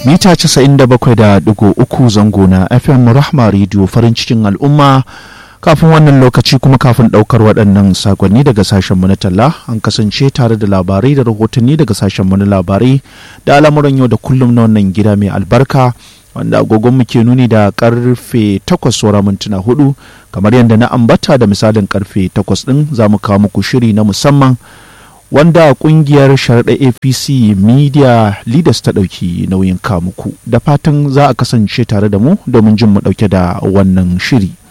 mita 97.3 zango na fm rahma radio farin cikin al'umma kafin wannan lokaci kuma kafin daukar waɗannan sakonni daga sashenmu na talla an kasance tare da labarai da rahotanni daga sashenmu na labarai da al'amuran yau da kullum na wannan gida mai albarka wanda agogon ke nuni da karfe 8 saura mintuna hudu kamar yadda na ambata da misalin karfe 8 din za mu kawo muku shiri na musamman wanda kungiyar sharaɗa apc media leaders ta ɗauki nauyin kamuku da fatan za a kasance tare da mu domin jin mu ɗauke da wannan shiri